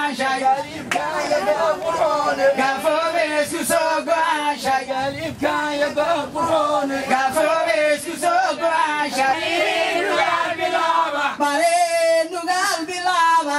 go'aanshay gaafoobe isku soo go'aanshay gaafoobe isku soo go'aanshay baree nugaal bilaaba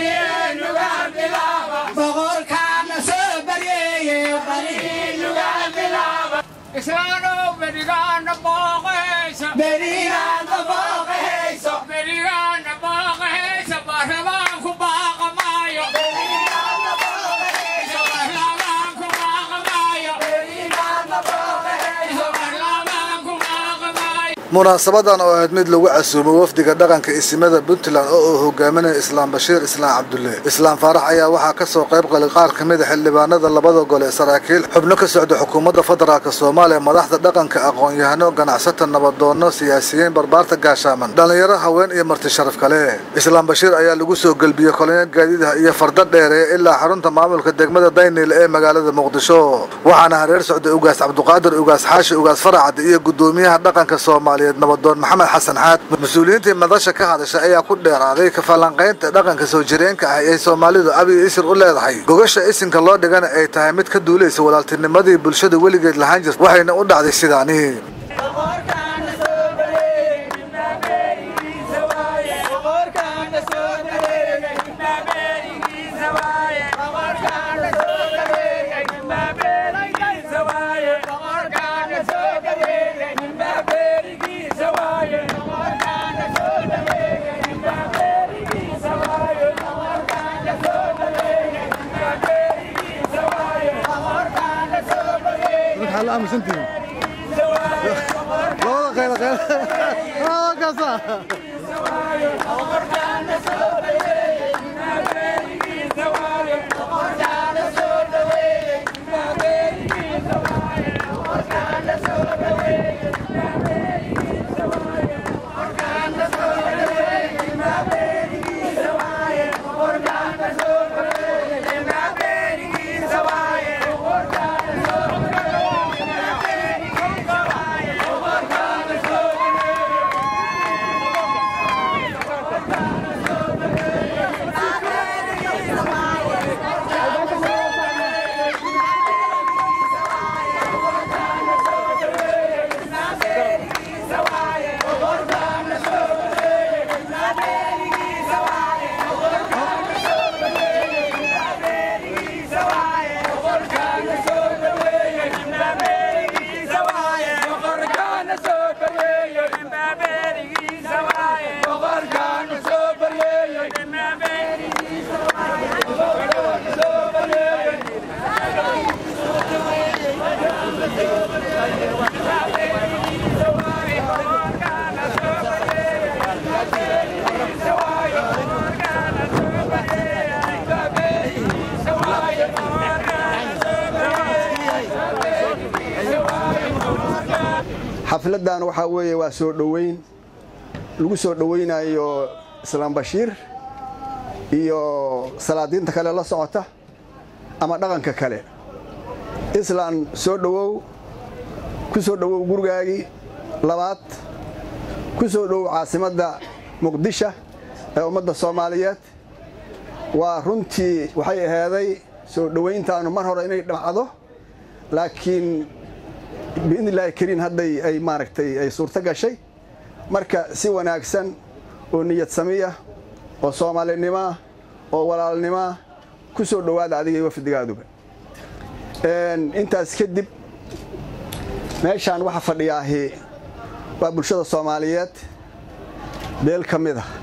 boqorkaana soo baryeeye baree nugaal bilaaba islaanow berigaana booqahaysa berigaana booqahayso berigaana booqahaysa baarlamaanku baaqamaayo berigaana booqahayso baarlamaanku baaqamaayo berigaana booqahayso baarlamaanku baaqamaayo munaasabadan oo ahayd mid lagu casuumo wafdiga dhaqanka isimada puntland oo uu hogaaminayo islaam bashiir islaam cabdulle islaam faarax ayaa waxaa ka soo qayb galay qaar ka mid a xildhibaanada labada gole saraakiil xubno ka socda xukuumadda federaalk soomaaliya madaxda dhaqanka aqoon-yahano ganacsata nabadoono siyaasiyiin barbaarta gaashaaman dhallinyaro haween iyo marti sharaf kale islaam bashiir ayaa lagu soo gelbiyey kolonyo gaadiidaha iyo farda dheere ilaa xarunta maamulka degmada dayniil ee magaalada muqdisho waxaana hareer socday ugaas cabduqaadir ugaas xaashi ugaas faracad iyo gudoomiyaha dhaqanka soomaaliyeed nabadoon maxamed xasan xaad mas-uuliyiintii madasha ka hadashay ayaa ku dheeraaday kafalanqaynta dhaqanka soo jireenka ah ee soomaalidu abiy isir u leedahay gogasha isinka loo dhigana ay tahay mid ka duulaysa walaaltinimadii bulshada weligeed lahaan jirta waxayna u dhacday sidaani boqorkaana soo baryeeye boqorkaana soo baryeeye boqorkaana soo baryeeye boqorkaana soo baryeeye boqorkaana soo baryeeye boqorkaana soo baryeeye waxaa la aaminsantihiin labada qayl qayl kaasa boqorkaana soo baryeeye boqorkaana soo dhaweeye boqorkaana soo dhaweeye boqorkaana soo dhaweeye boqorkaana soo xafladdan waxaa weeye waa soo dhoweyn lagu soo dhoweynayo islaam bashiir iyo salaadiinta kale la socota ama dhaqanka kale islaan soo dhowow ku soo dhowow gurigaagii labaad ku soo dhowow caasimadda muqdisho ee ummadda soomaaliyeed waa runtii waxay ahaaday soo dhowayntaanu mar hore inay dhacdo laakiin biidni illaahi kariin hadday ay maaragtay ay suurto gashay marka si wanaagsan oo niyad samiya oo soomaalinimoah oo walaalnimoah ku soo dhowaada adiga iyo wafdigaaduba intaas kadib meeshaan waxa fadhiyaahi waa bulshada soomaaliyeed beel ka mid ah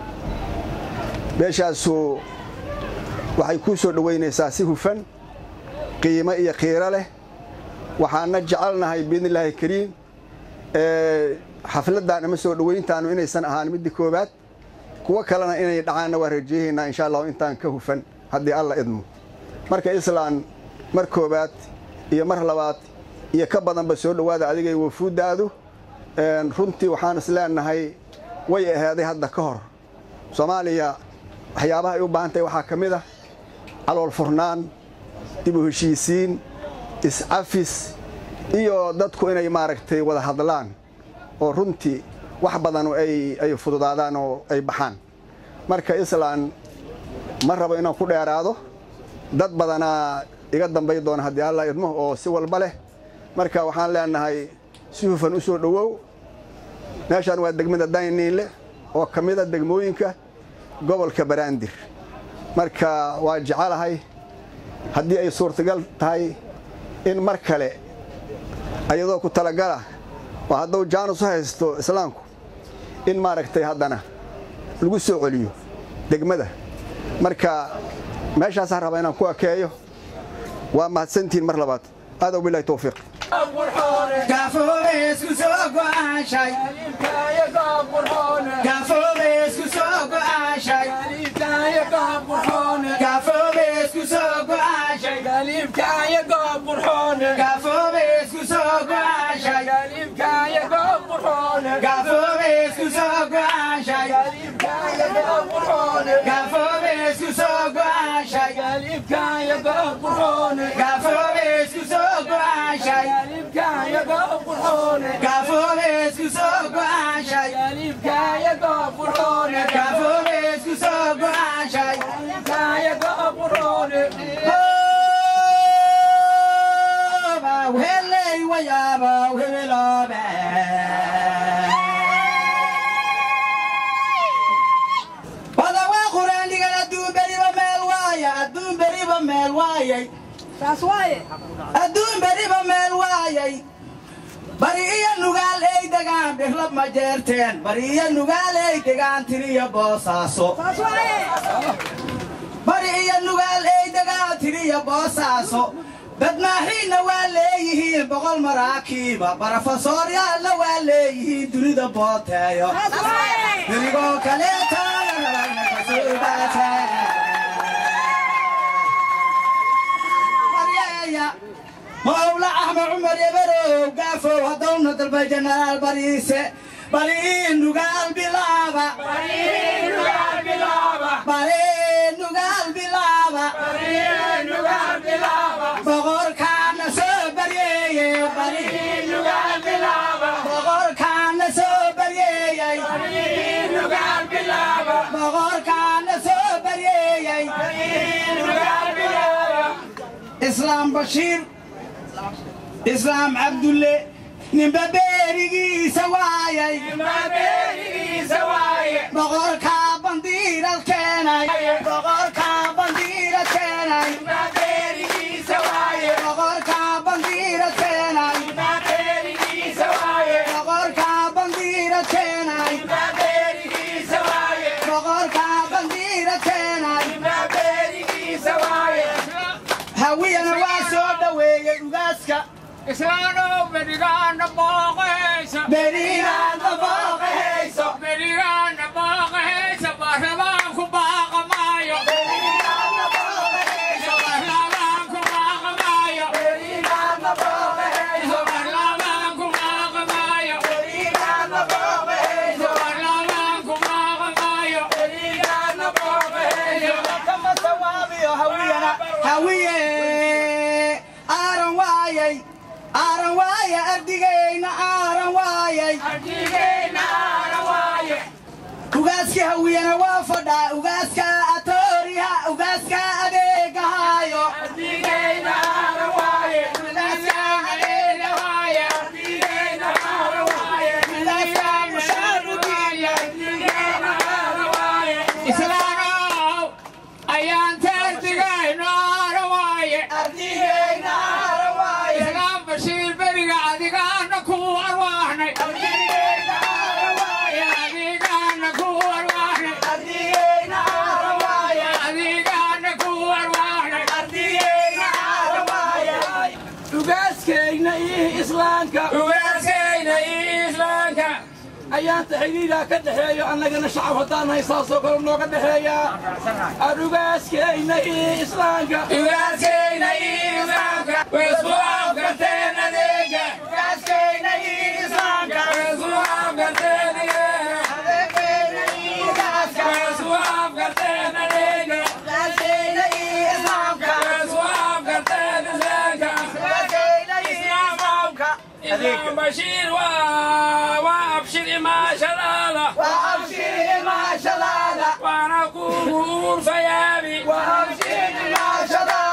beeshaasu waxay kuu soo dhowaynaysaa si hufan qiimo iyo qiiro leh waxaana jecelnahay biidni illaahi kariim xafladdan ama soo dhowayntaanu inaysan ahaan midda koowaad kuwo kalena inay dhacaanna waa rajeehaynaa insha allahu intaan ka hufan haddii alla idmo marka islaan mar koowaad iyo mar labaad iyo ka badanba soo dhowaada adigay wafuuddaadu runtii waxaan is leenahay way ahaaday hadda ka hor soomaaliya waxyaabaha ay u baahan tahay waxaa ka mid ah calool furnaan dib u heshiisiin is-cafis iyo dadku inay maaragtay wada hadlaan oo runtii wax badan ay fududaadaan oo ay baxaan marka islaan ma rabo inaan ku dheeraado dad badanaa iga dambay doona haddii alla idmo oo si walba leh marka waxaan leenahay si hufan u soo dhowow meeshaan waa degmada dayniinle oo ka mid a degmooyinka gobolka baraandir marka waa jecelahay haddii ay suurtagal tahay in mar kale ayadoo ku talagala oo hadduu jaanus u haysto islaamku in maaragtay haddana lagu soo celiyo degmada marka meeshaasaan rabaa inaan ku ekeeyo waa mahadsantihiin mar labaad aadaw bilahi towfiiq Gafoobeesku soo go'aashay Gafoobeesku soo go'aashay Gafoobeesku soo go'aashay Gafoobeesku soo go'aashay Gafoobeesku soo go'aashay Gafoobeesku soo go'aashay Gafoobeesku soo go'aashay Gafoobeesku soo go'aashay Gafoobeesku soo go'aashay Hooba heley wayaaba hebeloobe Wadawa quraandigan adduun beriba meel waaya adduun beriba meel waayay taas waaye adduun beriba meel waayay bari iyo nugaal ey degaan dhirlab ma jeerteen bari iyo nugaal ey degaan tiriyo boosaaso taas waaye bari iyo nugaal ey degaan tiriyo boosaaso badmaaxiinna waa leeyihiin boqol maraakiiba barofesooryaalla waa leeyihiin dunida booteeyo taas waaye derigoo kaleetaana baryeeya mawla axmed cumar eberow gaafow haddowna dalbay jenaraal bariise barii nugaal bilaaba barii nugaal bilaaba boqorkaana soo baryeeye boqorkaana soo baryeeyey boqorkaana soo baryeeyey islaam bashiir islaam cabdulle ninba beerigiisa waayay boqorkaa bandiirad keenay boqorkaa bandiirad keenay boqorkaa bandiirad keenay boqorkaa bandiirad keenay boqorkaa bandiirad keenay hawiyana waa soo dhoweeyey ugaaska islaanow berigaana booqahaysa beriinaadna booqahayso berigaana booqahaysa baarlamaanku baaqamaayo beriinaadna booqahayso baarlamaanku baaqamaayo beriinaadna booqahayso baarlamaanku baaqamaayo beriinaadna booqahayso baarlamaanku baaqamaayo beriinaadna booqahayso kama sawaabiyo hawiyana hawiye aaran waayay aaran waaya ardigayna aaran waayay ugaaska hawiyana waa fadhaa ugaaska atooriha ugaaska adeegahaayo islaanow ayaan taardigayno aana waaye ardigayna aaran waayay islaam bashiir beriga adigaana ku arwaahnay ardigayna aaran waayay adigaana ku arwaahnay ardigayna aaran waayay adigaana ku arwaahnay ardigayna aaran waayay ugaaskayna iyo islaamka ugaaskayna iyo islaamka ayaanta xidhiidhaa ka dhexeeyo annagana shacab haddaan haysaasoo kale nooga dhexeeyaa aan ugaaskayna iyo islaamka ugaaskayna iyo islaamka way isku afgarteen adeega ugaaskayna iyo islaamka way isku afgarteen adeega adeegayna iyo ugaaska way isku afgarteen adeega ugaaskayna iyo islaamka way isku afgarteen islaamka ugaaskayna iyo islaamka islaam bashiir waa waa abshir imaashadaada waa abshiri maashadaada waana kugu urfayaabi waa abshiri maashadaada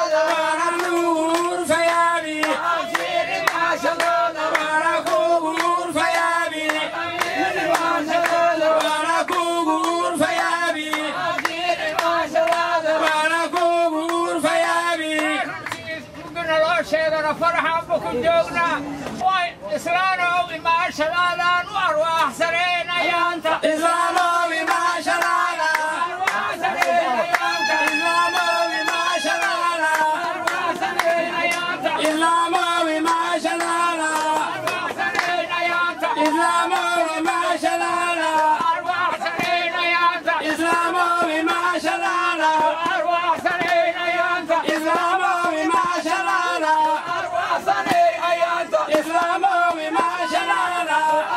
sheegana faraxaanba ku joognaa way islaanow imaashadaadaan u arwaaxsanaynayaanta islaamow imaashadaada arwaaxsanaynayaanta islaamow imaashadaada arwaaxsanaynayaanta islaamow imaashadaada arwaaxsanaynayaanta islaamow imaashadaada arwaaxsanaynayaanta islaamow imaashadaada arwaaxsanaynayaanta islaamow imaashadaada arwaaxsanaynayaanta islaamow imaashadaada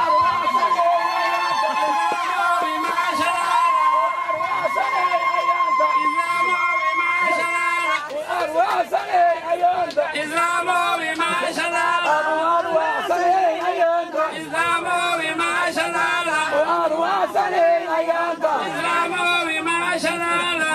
islaamow imaashadaada islaamow imaashadaada islaamow imaashadaada islaamow imaashadaada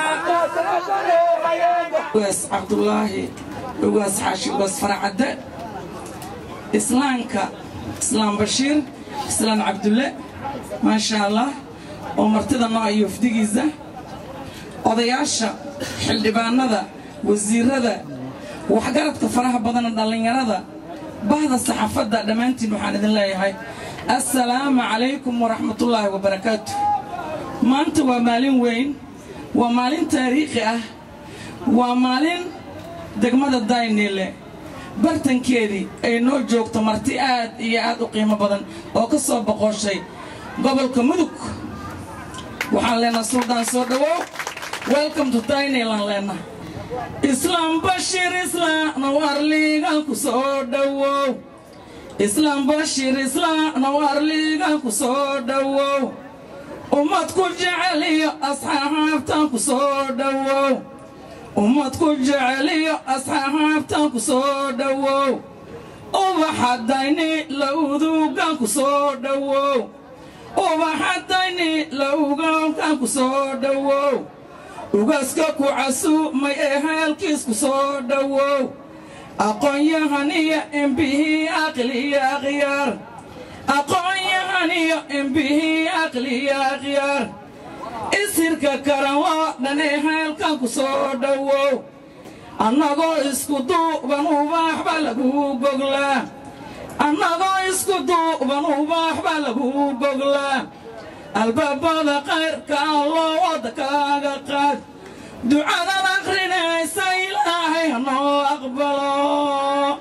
ugaas cabdulaahi ugaas xaashi ugaas faracadde islaanka islaam bashiir islaan cabdulle maasha allah oo martida noo iyo wafdigiisa odayaasha xildhibaanada wasiirada waxgaradka faraha badana dhallinyarada bahda saxaafadda dhammaantiin waxaan idin leeyahay assalaamu calaykum waraxmatullaahi wabarakaatu maanta waa maalin weyn waa maalin taariikhi ah waa maalin degmada daynile bartankeedii ay noo joogto marti aad iyo aad u qiimo badan oo ka soo boqoshay gobolka mudug waxaan leenaha suldaan soo dhowow welcome to daynilan leenaha islaam bashir islaam warligan ku soo dhowow islaam bashir islaam warligan ku soo dhowow ummad ku jecel iyo asxaabtan ku soo dhowow ummad ku jecel iyo asxaabtan ku soo dhowow ubaxadayni lawdugan ku soo dhowow ubaxadayni lawgankan ku soo dhowow ugaska ku casuumay ee heelkiis ku soo dhowow aqoon-yahaniyo embihii aqliya akhyaar aqoon-yahaniyo embihii aqliya akhyaar isirka karan waa dhan ee heelkan ku soo dhowow annagoo isku duuban ubaax baa lagu goglaa annagoo isku duuban ubaax baa lagu goglaa albaabada kayrka alloo wadda kaaga qaad ducadan akhrinaysa ilaahay hanoo aqbalo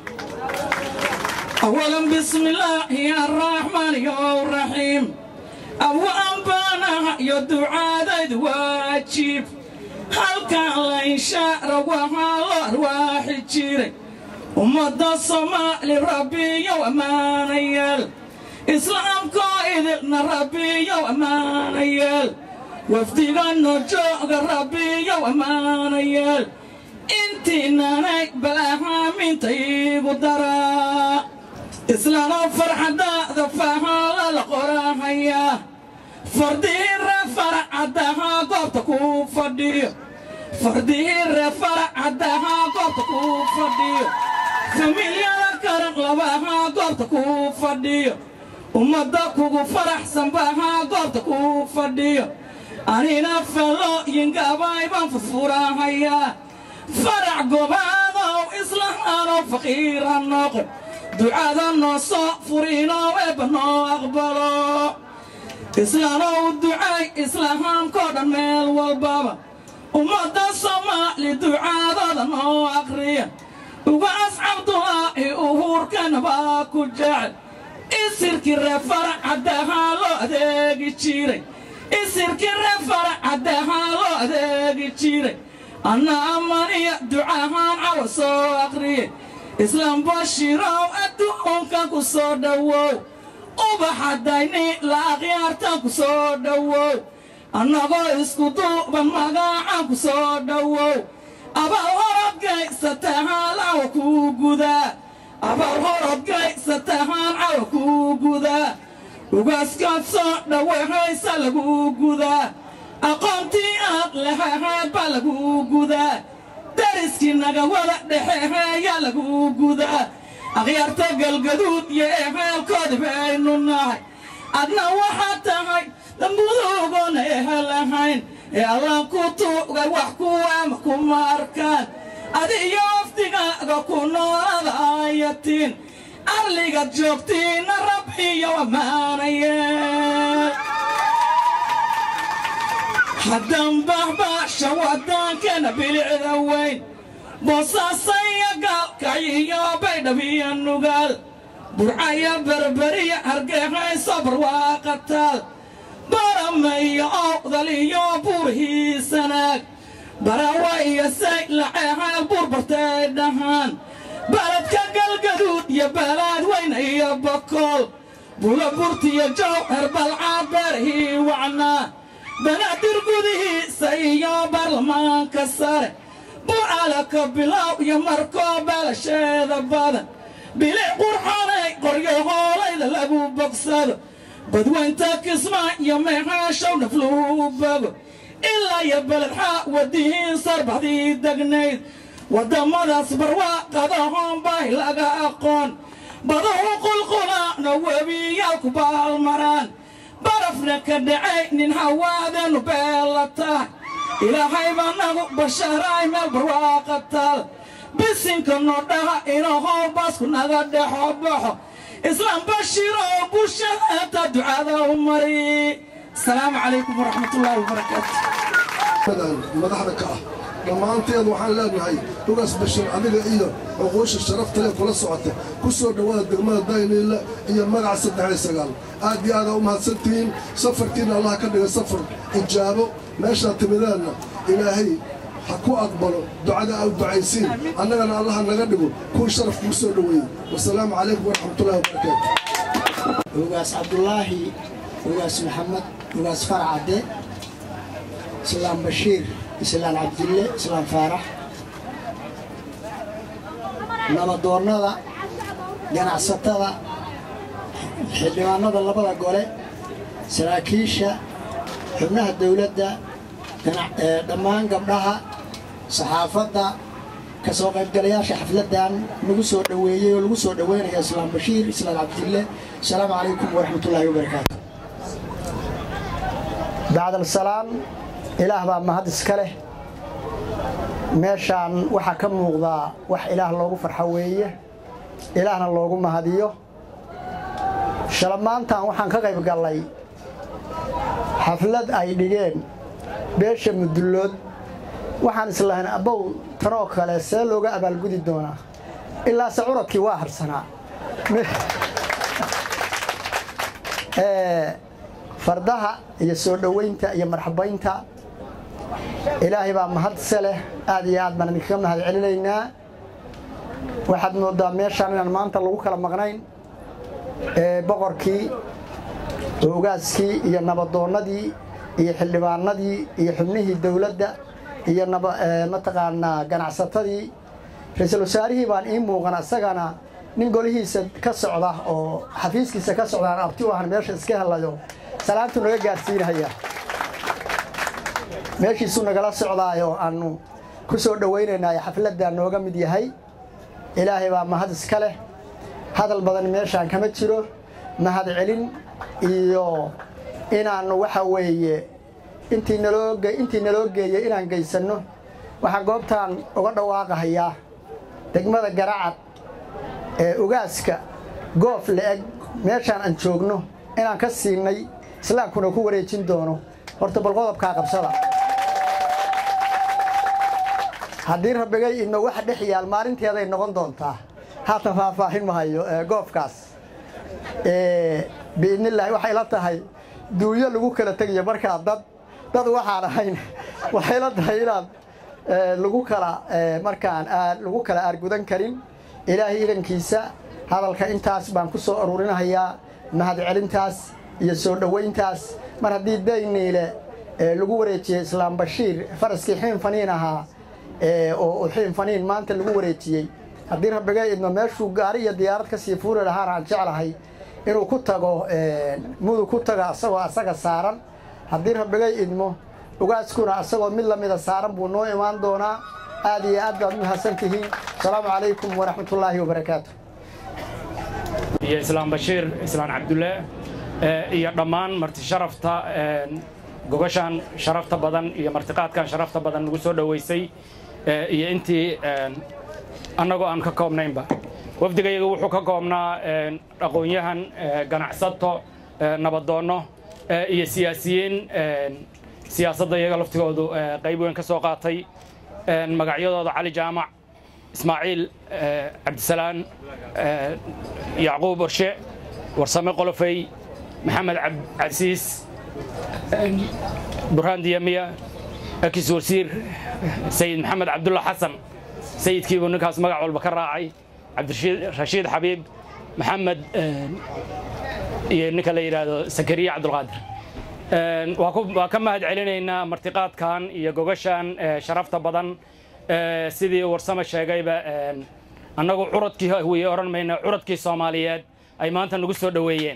awalan bismillaahi arraxmaan yo raxiim awaan baanaha iyo ducaadaydu waajiib halkan layshaara waxaa loo arwaaxi jiray ummadda soomaali rabbiyow ammaanayaal islaamkoo idilna rabbiyow ammaanayaal wafdiganno jooga rabbiyow ammaanayaal intiinanay balahaaminta iigu daraa islaanoo farxadaada fahaala la qorahayaa fardihiire faracadahaa goobta kuu fadhiyo fardihiire faracadahaa goobta kuu fadhiyo familyada karan labahaa goobta kuu fadhiyo ummadda kugu faraxsan bahaa goobta kuu fadhiyo anina falooyingabaay baan furfurahayaa farac gobaadow islahaanow faqiira noqon ducada noo soo furiinoo eebba noo aqbalo islaanow ducay islahaamkoo dhan meel walbaba ummadda soomaali ducaadooda noo aqriya ugaas cabdulaahi uhuurkana baa ku jecel isirkii ree faracadahaa loo adeegi jiray isirkii ree faracadahaa loo adeegi jiray anna amaniya ducahaan cawa soo aqriyay islaam bashiirow adduunkan ku soo dhowow ubaxadayni la akhyaartan ku soo dhowow annagoo isku duuban magacaan ku soo dhowow abaal horodgaysatahaan cawa kuu gudaa abaal horodgaysatahaan cawa kuu gudaa ugaaskaad soo dhowahaysa laguu gudaa aqoontii aad lahahayd baa laguu gudaa dariskii naga wada dhexeheeyaa laguu gudaa akhyaarta galgaduud iyo eheelkoodi baynu nahay adna waxaad tahay dambuduugona ehel ahayn ee allaan ku tuugay wax kuwaama kuma arkaan adiyo wafdigaaga ku noolada ayatiin arligaad joogtiinna rab iyo ammaanaye haddaan baxbaxsha wadaankana bilicda weyn boosaasaya gaalkayiyo baydhabiyo nugaal burcaya berberiya hargexayso barwaaqataal baramayo owdal iyo buurhiisanaag barawa iyo say laceexaal buurbartay dhahaan baladka galgaduud iyo baalaad weyna iyo bakool bula burtiyo jowhar balcaad beerhii wacnaa banaadir gudihiisa iyo baarlamaanka sare bucalaka bilow iyo markoo baalasheeda badan bilic qurxanay qoryo hoolayda lagu bogsado badweynta kismaa iyo meexaashow nafluu bogo ilaa iyo beledxaa wadihiin sarbaxdii degnayd waddamadaas barwaaqadahoon baahi laga aqoon badahu qulqulaana webiyaalku baalmaraan barafna ka dhacay nin hawaadanu beella tahay ilaahay baa nagu basharaay meel barwaaqa taal bisinka noo dhaha inahow baasku naga dhexo baxo islaam bashiiroo bulshadaata ducada u mari asalaamu calaykum waraxmatullaahi wabarakaatu madaxda ka ah dhammaanteed waxaan leenahay lugaas bashir adiga iyo cuquusha sharafta leh kula socota ku soo dhowaada degmada dayniile iyo magaca saddex sagaal aad iyo aadaa u mahadsantihiin safarkiina allah ka dhiga safar ijaabo meeshaad timideenna ilaahay ha ku aqbalo ducada aa u ducaysiin annagana allaha naga dhigo kuwii sharaf kuu soo dhoweeyey wasalaamu calaykum waraxmatullahi wabarakaatu ugaas cabdulaahi ugaas maxamed ugaas farcadde islaan bashiir islaan cabdille islaan faarax nabadoonnada ganacsatada xildhibaanada labada gole saraakiisha xubnaha dawladda dhammaan gabdhaha saxaafadda ka soo qaybgalayaasha xafladdan lagu soo dhoweeyey oo lagu soo dhoweynaya islaan bashiir islaan cabdille asalaamu calaykum waraxmatullaahi wabarakaatu bacdalsalaam ilaah baa mahad iska leh meeshaan waxaa ka muuqdaa wax ilaah loogu farxo weeye ilaahna loogu mahadiyo shalamaantan waxaan ka qayb gallay xaflad ay dhigeen beesha mudullood waxaan islahayn abbow tanoo kale see looga abaalgudi doonaa ilaase curadkii waa harsanaa fardaha iyo soo dhoweynta iyo marxabaynta ilaahay baa mahadse leh aad iyo aad baan idinkaga mahad celinaynaa waxaad moodaa meeshaan inaan maanta lagu kala maqnayn boqorkii ogaaskii iyo nabadoonnadii iyo xildhibaanadii iyo xubnihii dowladda iyo mataqaanaa ganacsatadii ra-iisul wasaarihii baan ii muuqan isagana nin golihiisa ka socda oo xafiiskiisa ka socdaan abti u ahan meesha iska helayo salaantuu naga gaadhsiinaya meeshiisuu nagala socdaayoo aannu ku soo dhowaynaynaayo xafladdaa nooga mid yahay ilaahay baa mahad iska leh hadal badan meeshaan kama jiro mahad celin iyo inaannu waxa weeye intii naloo intii naloo geeyey inaan geysanno waxaan goobtaan uga dhawaaqahayaa degmada garacad ee ugaaska goof la-eg meeshaan aan joogno inaan ka siinay islaamkuna ku wareejin doono horta bal qodobkaa qabsada haddii rabbigay idno waxa dhex yaal maalinteeday noqon doontaa haatan faahfaahin mahayo goofkaas biidnillaahi waxay la tahay duunyo lagu kala tegayo markaa dad dad waxaan ahayn waxay la tahay inaad lagu kala markaan lagu kala aargudan karin ilaahay idankiisa hadalka intaas baan ku soo aruurinahayaa mahad celintaas iyo soo dhowayntaas mar haddii dayniile lagu wareejiyey islaam bashiir faraskii xiin faniin ahaa oo xiin faniin maanta lagu wareejiyey haddii rabbigay idmo meeshuu gaari iyo diyaarad ka sii fuuli lahaana aan jeclahay inuu ku tago mudug ku tago asagoo asaga saaran haddii rabbigay idmo ugaaskuna asagoo mid lamida saaran buu noo imaan doonaa aad iyo aad baad u mahadsan tihiin asalaamu calaykum waraxmatullaahi wabarakaatu iyo islaam bashiir islaan cabdulle iyo dhammaan marti sharafta gogashaan sharafta badan iyo martiqaadkan sharafta badan lagu soo dhoweysay iyo intii annagoo aan ka koobnaynba wafdigayaga wuxuu ka koobnaa aqoon-yahan ganacsato nabadoonno iyo siyaasiyiin siyaasadda iyaga laftigoodu qayb weyn ka soo qaatay magacyadooda cali jaamac ismaaciil cabdisalaan yacquub orshe warsame qolofey maxamed cabdicasiis burhaan diyamiya akis wasiir sayid maxamed cabdulla xasan sayidkiibuu ninkaas magac walba ka raacay cabdirashiid xabiib maxamed iyo ninka la yidhaahdo sakariya cabdulqaadir waa ka mahad celinaynaa martiqaadkan iyo gogashan sharafta badan sidii warsame sheegayba annagu curadkii wiye odhan mayna curadkii soomaaliyeed ay maanta nagu soo dhoweeyeen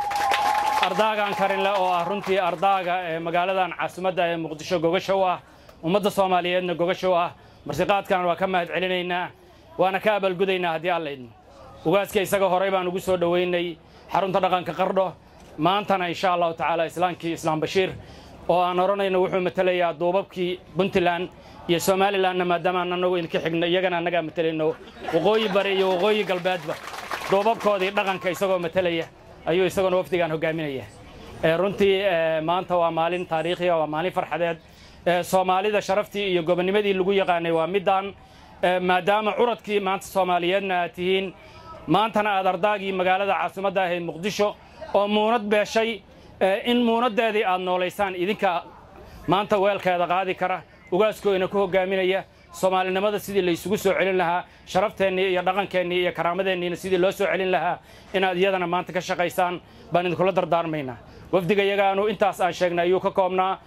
ardaagan karinle oo ah runtii ardaaga magaaladan caasimadda ee muqdisho gogasha u ah ummadda soomaaliyeedna gogasha u ah martiqaadkan waa ka mahad celinaynaa waana ka abaalgudaynaa haddii alla idmo ugaaska isaga horey baan ugu soo dhoweynay xarunta dhaqanka qardho maantana insha allahu tacaala islaamkii islaam bashiir oo aan odhanayno wuxuu matelayaa duubabkii puntland iyo somalilanna maadaama aan anagu idinka xigno iyagana annagaa matelayno waqooyi bari iyo waqooyi galbeedba duubabkoodii dhaqanka isagoo matelaya ayuu isaguna wafdigaan hogaaminaya runtii maanta waa maalin taariikhiya waa maalin farxadeed soomaalida sharaftii iyo gobonnimadii lagu yaqaanay waa middaan maadaama curadkii maanta soomaaliyeedna aad tihiin maantana aad ardaagii magaalada caasimadda ahayd muqdisho oo muunad beeshay in muunaddeedii aad noolaysaan idinka maanta weelkeeda qaadi kara ugaaskooyna ku hogaaminaya soomaalinimada sidii laysugu soo celin lahaa sharafteenii iyo dhaqankeennii iyo karaamadeenniina sidii loo soo celin lahaa inaad iyadana maanta ka shaqaysaan baan idinkula dardaarmaynaa wafdiga iyagaanu intaas aan sheegnay ayuu ka koobnaa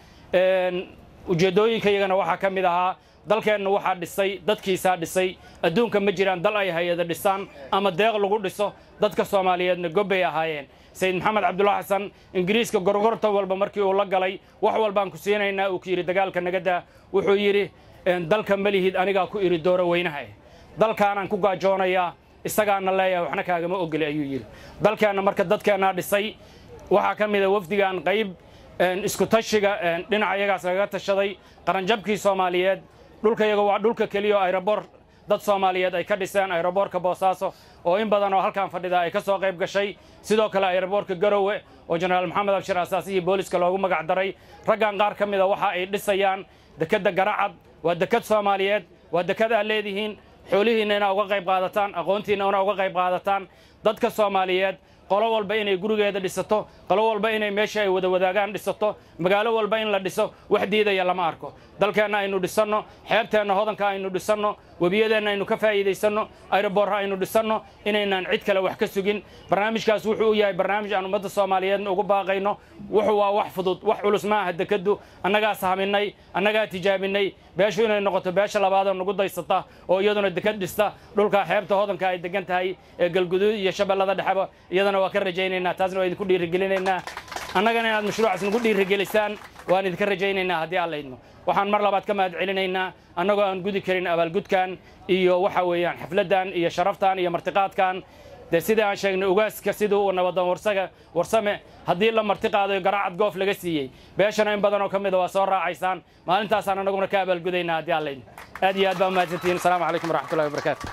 ujeeddooyinka iyagana waxaa ka mid ahaa dalkeenna waxaa dhisay dadkiisaa dhisay adduunka ma jiraan dal ay hay-ada dhisaan ama deeq lagu dhiso dadka soomaaliyeedna gobbay ahaayeen sayid maxamed cabdulla xasan ingiriiska gorgorta walba markii uu la galay wax walbaan ku siinaynaa uu ku yidhi dagaalka nagadaa wuxuu yidhi dalka ma lihid anigaa ku idhi dooro weynaha dalkaanaan ku gaajoonayaa isagaana leeyahay waxna kaagama ogoli ayuu yidhi dalkeenna marka dadkeennaa dhisay waxaa ka mida wafdigan qayb isku tashiga dhinaca iyagaas lagaga tashaday qaranjabkii soomaaliyeed dhulka iyaga waa dhulka keliya oo ayrobor dad soomaaliyeed ay ka dhiseen ayroboorka boosaaso oo in badan oo halkan fadhida ay ka soo qayb gashay sidoo kale ayroboorka garowe oo jenaraal maxamed abshir asaasihii booliska loogu magac daray raggan qaar ka mida waxa ay dhisayaan dekedda garacad waa deked soomaaliyeed waa deked aad leedihiin xoolihiinna inaa uga qayb qaadataan aqoontiinna inaa uga qayb qaadataan dadka soomaaliyeed qolo walba inay gurigeeda dhisato qolo walba inay meesha ay wada wadaagaan dhisato magaalo walba in la dhiso wax diidaya lama arko dalkeenna aynu dhisanno xeebteenna hodanka aynu dhisanno webiyadeenna aynu ka faa'iidaysanno ayroboorra aynu dhisanno inaynaan cid kale wax ka sugin barnaamijkaas wuxuu u yahay barnaamij aan ummadda soomaaliyeedna ugu baaqayno wuxuu waa wax fudud wax culus ma aha dekeddu annagaa sahminay annagaa tijaabinay beeshu inay noqoto beesha labaadoo nagu daysata oo iyaduna deked dhista dhulka xeebta hodanka ay degan tahay ee galguduud iyo shabeellada dhexeba iyadana waa ka rajaynaynaa taasna waa idinku dhiirigelinaynaa annagana inaad mashruucaas nagu dhiirigelisaan waan idinka rajaynaynaa haddii aan laydmo waxaan mar labaad ka mahad celinaynaa annagoo aan gudi karin abaalgudkan iyo waxa weeyaan xafladdan iyo sharaftan iyo martiqaadkan dee sidii aan sheegnay ugaaska sidii uu nabadoon warsaga warsame haddii la martiqaado garaacad goof laga siiyey beeshana in badanoo ka mida waa soo raacaysaan maalintaasaan annaguna ka abaalgudaynaa haddii aan laydmo aad iyo aad baa umahadsantihiin asalaamu calaykum waraxmatullahi wabarakaatu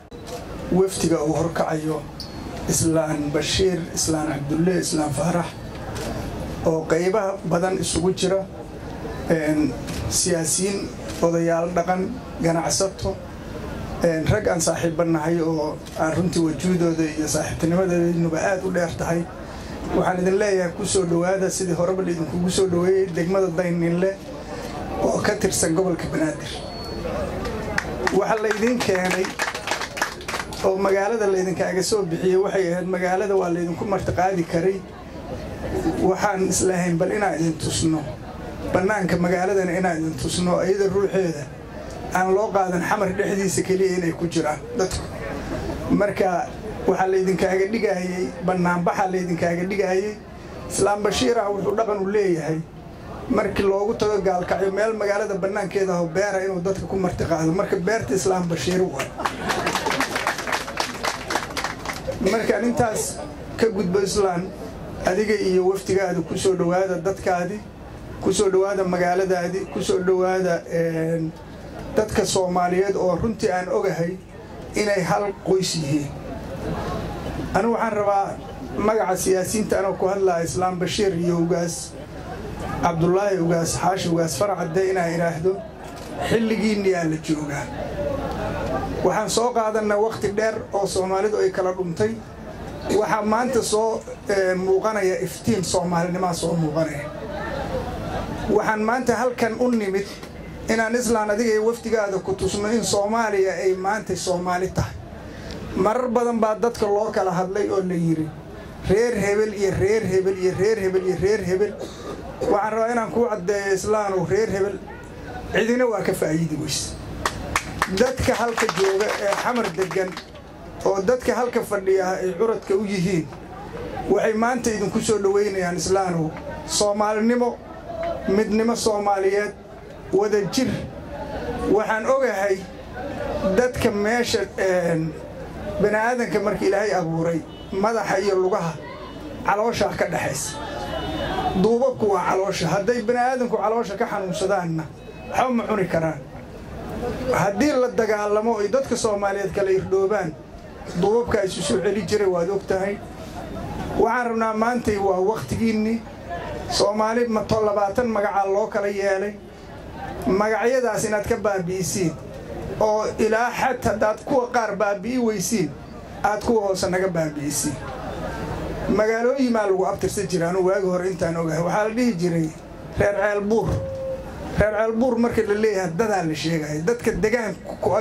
wafdiga uu horkacayo islaan bashiir islaan cabdulle islaan faarax oo qaybaha badan isugu jira siyaasiyiin odayaal dhaqan ganacsato rag aan saaxiibba nahay oo aan runtii wajuudooda iyo saaxiibtinimadeenuba aad u dheer tahay waxaan idin leeyahay ku soo dhowaada sidii horeba laidinkugu soo dhoweeyey degmada dayninle oo ka tirsan gobolka banaadir waxa laydiin keenay oo magaalada laydinkaaga soo bixiyey waxay ahayd magaalada waa laydinku martiqaadi karay waxaan islahayn bal inaan idin tusno bannaanka magaaladana inaan idin tusno iyada ruuxeeda aan loo qaadan xamar dhexdiisa keliya inay ku jiraan dadku marka waxaa laydinkaaga dhigaayey bannaanbaxaa laydinkaaga dhigaayey islaam bashiirah wuxuu dhaqan u leeyahay markii loogu tago gaalkacyo meel magaalada bannaankeeda aho beera inuu dadka ku martiqaado marka beerta islaam bashiir waay markaan intaas ka gudbo islaan adiga iyo waftigaada ku soo dhowaada dadkaadii ku soo dhowaada magaaladaadii ku soo dhowaada dadka soomaaliyeed oo runtii aan ogahay inay hal qoys yihiin anigu waxaan rabaa magaca siyaasiyiinta anoo ku hadlaya islaam bashiir iyo ugaas cabdulaahi ugaas xaashi ugaas farcadde inaan idhaahdo xilligiinniyaa la joogaa waxaan soo qaadannaa wakhti dheer oo soomaalidu ay kala dhuntay waxaa maanta soo muuqanaya iftiin soomaalinimaa soo muuqanaya waxaan maanta halkan u nimid inaan islaan adiga iyo wafdigaada ku tusno in soomaaliya ay maanta soomaali tahay marar badan baa dadka loo kala hadlay oo la yidhi reer hebel iyo reer hebel iyo reer hebel iyo reer hebel waxaan rabaa inaan kuu caddeeyo islaanow reer hebel cidina waa ka faa'iidi weyse dadka halka jooga ee xamar deggan oo dadka halka fadhiya ay curadka u yihiin waxay maanta idinku soo dhowaynayaan islaanow soomaalinimo midnimo soomaaliyeed wada jir waxaan ogahay dadka meesha bani aadanka marka ilaahay abuuray madaxa iyo lugaha calooshaa ka dhexaysa duubabku waa caloosha hadday bani aadanku caloosha ka xanuunsadaanna waxba ma cuni karaan haddii la dagaalamo ay dadka soomaaliyeed kala irdhoobaan duubabka isu soo celi jiray waad og tahay waxaan rabnaa maantay waa wakhtigiinnii soomaali mato labaatan magacaa loo kala yeelay magacyadaas inaad ka baabi'isiin oo ilaa xad haddaad kuwa qaar baabi'i weysiin aad kuwa hoose naga baabi'isiin magaalooyin maa lagu abtirsan jira anuu waagi hore intaan ogahay waxaa la dhihi jiray reer ceelbuur reer ceelbuur marka la leeyahay dadaa la sheegaya dadka degaan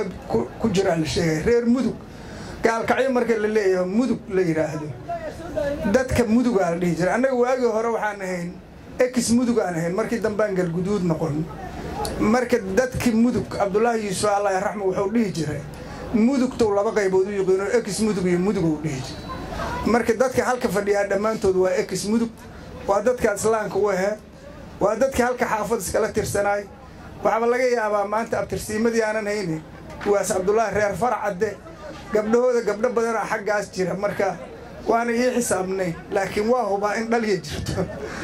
ku jiraa la sheegaya reer mudug gaalkacyo marka la leeyahay mudug la yidhaahdo dadka mudugaa la dhihi jiray annaga waagii hore waxaan ahayn ekis mudug aan ahayn markii dambaan galguduud noqon marka dadkii mudug cabdulaahi yuusuf allah raxma wuxuu dhihi jiray mudugtow laba qaybood u yiqiino ekis mudug iyo mudugou dhihi jiray marka dadka halka fadhiyaa dhammaantood waa ekis mudug waa dadka islaamka u ahee waa dadka halka xaafad iskala tirsanaay waxaaba laga yaabaa maanta abtirsiimadii aanan hayne waas cabdulaahi reer farcadde gabdhahooda gabdho badanaa xaggaas jira marka waana ii xisaabnay laakiin waa hubaa in dhalya jirto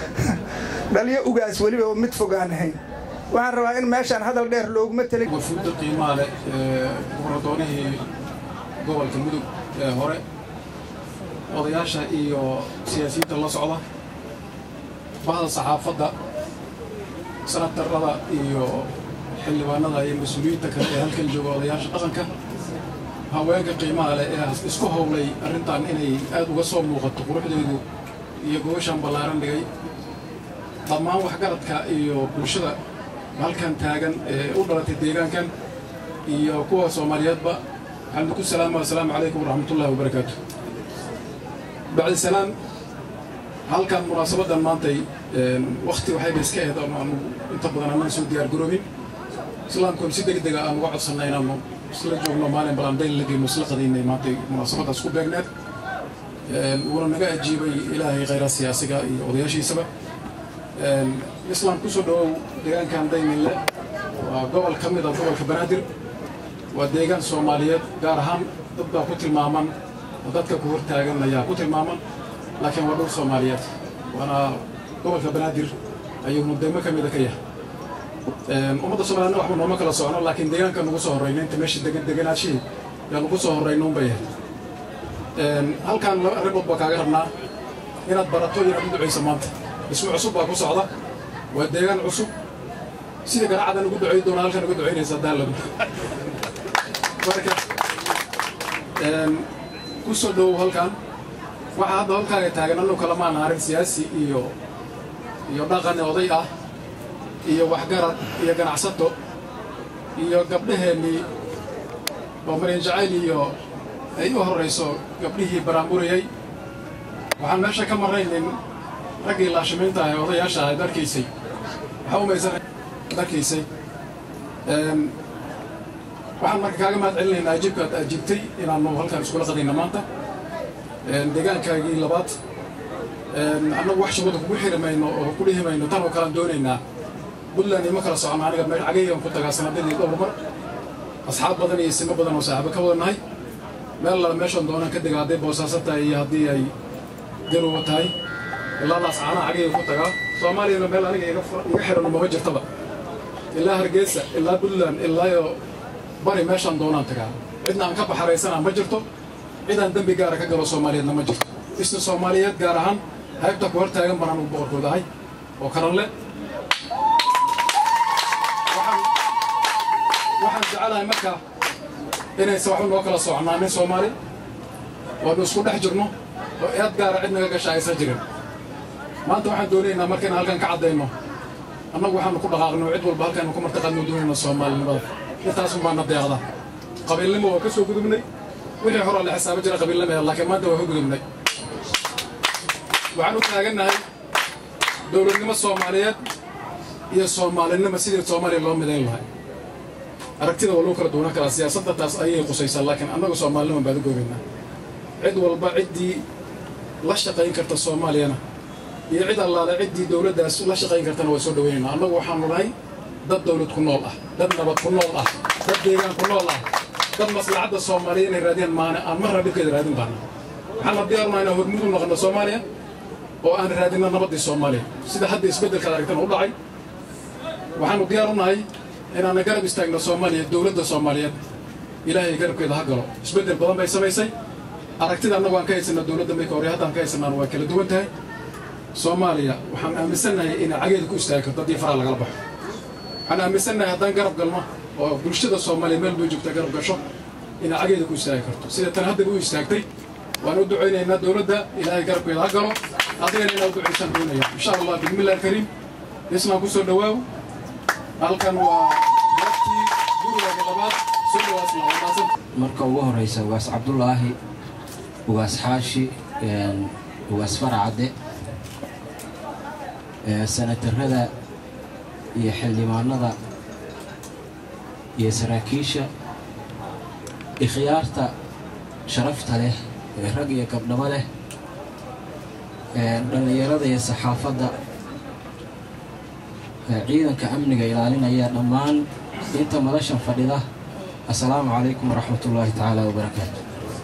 dhalyo ugaas weliba mid fogaan ahayn waxaan rabaa in meeshaan hadal dheer looguma tali wafuudda qiimaha leh ee goboladoonihii gobolka mudug ee hore odayaasha iyo siyaasiyiinta la socda bahda saxaafadda sanatarada iyo xildhibaanada iyo mas-uuliyiinta kale ee halkan jooga odayaasha dhaqanka haweenka qiimaha leh ee isku howlay arrintan inay aad uga soo muuqato quruxdeedu iyo gobashan ballaaran dhigay dhammaan waxgaradka iyo bulshada halkan taagan ee u dhalatay deegaankan iyo kuwa soomaaliyeedba waxaan ku salaama assalaamu calaykum waraxmatullahi wabarakaatu bacdi salaam halkan munaasabaddan maantay wakti waxayba iska ahayd ama aanu inta badan anaan soo diyaar garoobin islaamkun si degdega aan uga codsannay inaanu isla joogno maalin balandayl la geyno isla qadaynay maantay munaasabaddaas ku beegneed wuuna naga ajiibay ilaahay khayra siyaasiga iyo odayaashiisaba islaam ku soo dhawow deegaankan daynille waa gobol ka mid a gobolka banaadir waa deegaan soomaaliyeed gaar ahaan dad baa ku tilmaaman oo dadka ku hortaagan ayaa ku tilmaaman laakiin waa dhul soomaaliyeed waana gobolka banaadir ayuuna degmo ka mida ka yahay ummadda soomaaliyedna waxba nooma kala socno laakiin deegaanka nugu soo horrayna inta meesha degan deganaashihii yaa nugu soo horrayna unbay ahayd halkaan laba arrimood baa kaaga rabnaa inaad barato iyo inaad u ducayso maanta dhismo cusub baa ku socda waa deegaan cusub sida garaacadan ugu ducay doona halkan uga ducaynaysa daaladu marka ku soo dhowow halkan waxaa hadda halkaaga taagan annu kalamaan arrin siyaasi iyo iyo dhaqan oday ah iyo waxgarad iyo ganacsato iyo gabdhaheennii oo maryan jacayl iyo ay u horrayso gabdhihii baraamburayay waxaan meesha ka marraynin raggii laashimiinta ah ee odayaasha ahayd arkaysay waxaa umaysan arkaysay waxaan marka kaaga mahad celinaynaa ajiibka aad ajiibtay inaannu halkan iskula qadayna maanta deegaankaagii labaad annagu wax shubada kugu xiri mayno oo ku dhihi mayno tan oo kalean doonaynaa puntland ima kala socona aniga meel cagaygan ku tagaa sanadadii dhowr mar asxaab badan iyo simo badan oo saaxiibo ka wada nahay meel lala meeshaan doonaan ka dega hadday boosaaso tahay iyo haddii ay garowa tahay ilaadaas caanaha cagayga ku tagaa soomaaliyana meel aniga iga xiran mama jirtaba ilaa hargeysa ilaa puntland ilaa bari meeshaan doonaan tagaa cidna aan ka baxaraysanaa ma jirto cid aan dembi gaara ka galo soomaaliyeedna ma jirto isna soomaaliyeed gaar ahaan haybta ku hor taagan baan anugu boqorkooda ahay oo karanle waxaan jecelahay marka inaysan waxba noo kala soconaanin soomaali waanu isku dhex jirno oo eed gaara cid naga gasha aysan jirin maanta waxaan doonaynaa marka inaan halkan ka caddayno annagu waxaanu ku dhaqaaqno cid walba halkaanu ku martaqaadno doonayna soomaalinimada intaasun baana deeqda qabiilnimo waa ka soo gudubnay wixii horaa la xisaabo jira qabiilnimada laakiin maanta waa ka gudubnay waxaan u taagannahay dowladnimo soomaaliyeed iyo soomaalinimo sidii soomaaliya loo midayn lahay aragtida waa loo kala duwanaan karaa siyaasadda taas ayay qusaysaa laakiin annagu soomaalinimo baan u goobaynaa cid walba ciddii la shaqayn karta soomaaliyana iyo cid allaale ciddii dowladdaas la shaqayn kartana waa soo dhawaynaynaa annagu waxaanu nahay dad dowlad ku nool ah dad nabad ku nool ah dad deegaan ku nool ah dad maslaxadda soomaaliya inay raadiyaan maane aan marna dhibkeeda raadin baana waxaan la diyaarunaa inaan hormud u noqono soomaaliya oo aan raadinno nabaddii soomaaliya sida hadda isbeddelkaad aragtana u dhacay waxaanu diyaar u nahay inaana garab istaagno soomaaliya dowladda soomaaliyeed ilaahay garabkeeda ha galo isbeddel badan bay samaysay aragtida annagu aan ka haysanaa dowladda mayka hore haddaan ka haysanaan waa kala duwan tahay soomaaliya waxaan aaminsannahay inay cageeda ku istaagi karto haddii faraha lagala baxo waxaan aaminsannahay haddaan garab galno oo bulshada soomaaliya meel bay joogta garab gasho inay cageeda ku istaagi karto sida tan haddaba u istaagtay waan u ducaynaynaa dowladda ilaahay garabkeeda ha galo adigana inaa u ducaysaan doonaya insha allah bismillahi alkariim islaan ku soo dhawaaw halkan waa goobtii gurigaaga labaad soo dhawaasna waa maasan marka ugu horeysa ugaas cabdulaahi ugaas xaashi ugaas faracadde sanatarada iyo xildhibaanada iyo saraakiisha ikhyaarta sharafta leh ee rag iyo gabdhabo leh dhallinyarada iyo saxaafadda ciidanka amniga ilaalinaya dhammaan inta madashan fadhida assalaamu calaykum waraxmat ullaahi tacaala wabarakaatu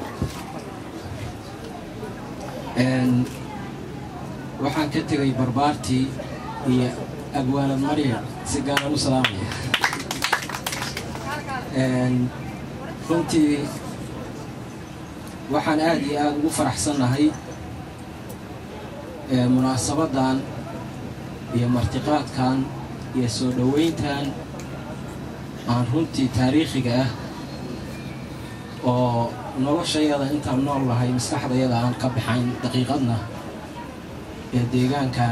waxaan ka tegay barbaartii iyo agwaanad maryan si gaaran u salaamaya runtii waxaan aad iyo aada ugu faraxsannahay munaasabaddan iyo martiqaadkan iyo soo dhoweyntan aan runtii taariikhiga ah oo noloshayada intaan nool lahay maskaxdayada aan ka baxayn daqiiqadna ee deegaankan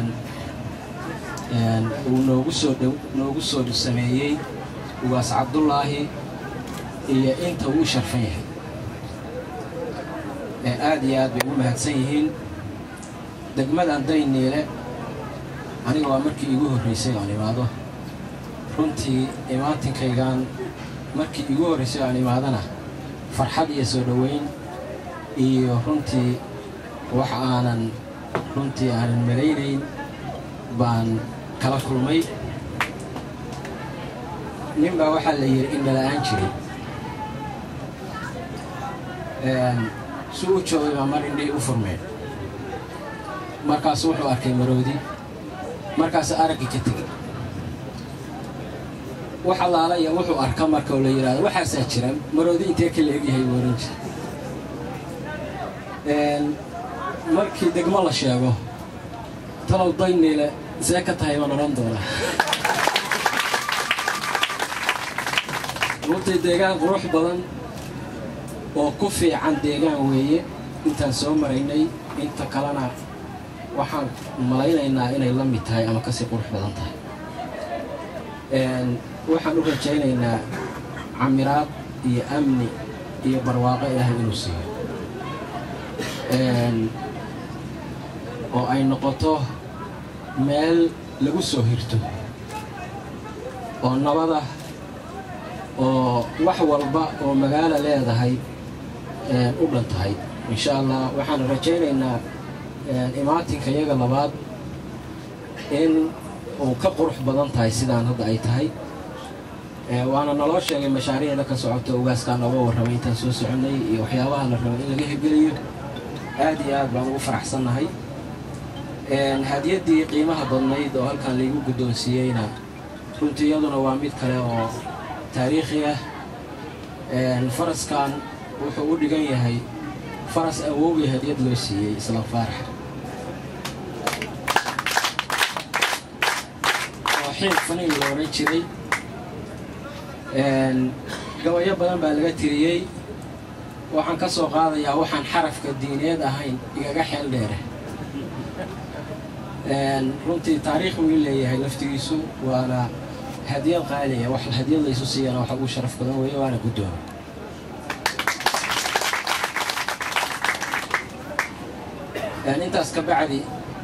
uu noogu soo dhow noogu soo sameeyey ugaas cabdullaahi iyo inta uu sharfan yahay aad iyo aad bay ugu mahadsan yihiin degmadan dayniile aniga waa markii iigu horraysay aan imaado runtii imaatinkaygan markii iigu horraysay aan imaadana farxad iyo soo dhoweyn iyo runtii wax aanan runtii aanan malaynayn baan kala kulmay nin baa waxaa la yidhi indhala'aan jiray si u joogay baa mar indhihii u furmeen markaasu wuxuu arkay maroodi markaas araggii ka tegey wax allaala iyo wuxuu arka marka la yidhahdo waxaasaa jira maroodi intee ka leegyahay buu oran jira markii degmo la sheego talow dayniile see ka tahay baan odhan doonaa runtii deegaan qurux badan oo ku fiican deegaan weeye intaan soo maraynay inta kalena waxaan malaynaynaa inay la mid tahay ama kasii qurux badan tahay waxaan u rajaynaynaa camiraad iyo amni iyo barwaaqo ilaahay inuu siiyo oo ay noqoto meel lagu soo hirto oo nabada oo wax walba oo magaalo leedahay u dhan tahay insha allah waxaan rajaynaynaa imaatinka iyaga labaad in uu ka qurux badan tahay sidaan hadda ay tahay waana naloo sheegay mashaariicda ka socota ugaaskaa nooga warramay intaan soo soconnay iyo waxyaabaha la rabay in laga hirgeliyo aad iyo aad baan ugu faraxsannahay hadiyaddii qiimaha badnayd oo halkan laygu guddoonsiiyeyna runtii iyaduna waa mid kale oo taariikhi ah faraskan wuxuu u dhigan yahay faras awowgii hadiyad loo siiyey isla faarax oo xiin faniin la odhan jiray gabayo badan baa laga tiriyey waxaan ka soo qaadayaa waxaan xarafka diineed ahayn igaga xeel dheere runtii taariikh wuu leeyahay laftigiisu waana hadiyad qaaliya wax hadiyad laysu siiyana waxa ugu sharaf badan weeye waana guddooma intaas ka bacdi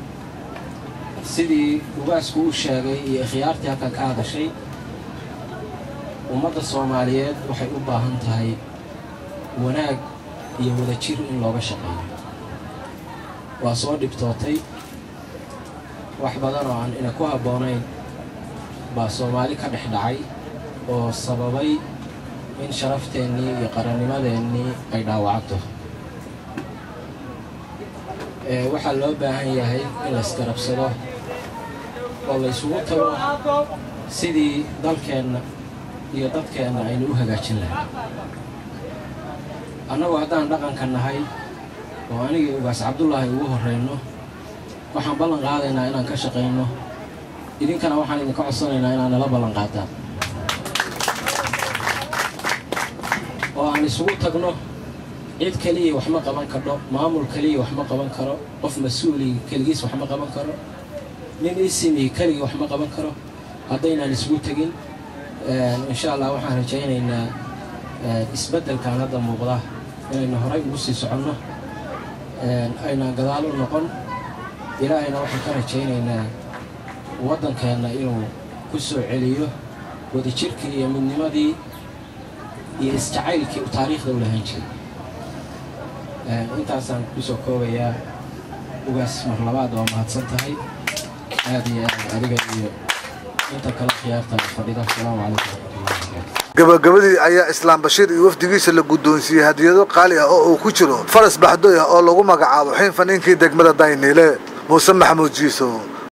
sidii ugaasku u sheegay iyo ikhyaartii halkan ka hadashay ummadda soomaaliyeed waxay u baahan tahay wanaag iyo wadajir in looga shaqeeyo waa soo dhibtootay wax badan oo aan ina ku habboonayn baa soomaali ka dhex dhacay oo sababay in sharafteenii iyo qarannimadeennii ay dhaawacato waxaa loo baahan yahay in laysgarabsado oo laysugu tago sidii dalkeenna iyo dadkeenna aynu u hagaajin lahay annagu haddaan dhaqanka nahay oo anigii ugaas cabdullaahi ugu horrayno waxaan ballan qaadaynaa inaan ka shaqayno idinkana waxaan idinka codsanaynaa inaad nala ballan qaadaan oo aan isugu tagno cid keliya wax ma qaban kardho maamul keliya wax ma qaban karo qof mas-uuli keligiis wax ma qaban karo nin isimi keligii wax ma qaban karo haddaynaan isugu tegin insha allah waxaan rajaynaynaa isbeddelkan hadda muuqda inaynu horay ugu sii soconno aynaan gadaal u noqon ilaahayna waxaan ka rajaynaynaa waddankeenna inuu ku soo celiyo wadajirkii iyo midnimadii iyo isjacaylkii u taariikhda u lahaan jiray intaasaan kusoo koobayaa ugaas mar labaad waa mahadsan tahay aad iyo aad adiga iyo inta kale khiyaarta fadhida asalaamu calaykum gabagabadii ayaa islaam bashiir iyo wafdigiisa la guddoonsiiyey hadiyado qaali ah oo uu ku jiro faras baxdoy ah oo lagu magacaabo xiin faniinkii degmada dayniile muuse maxamuud jiiso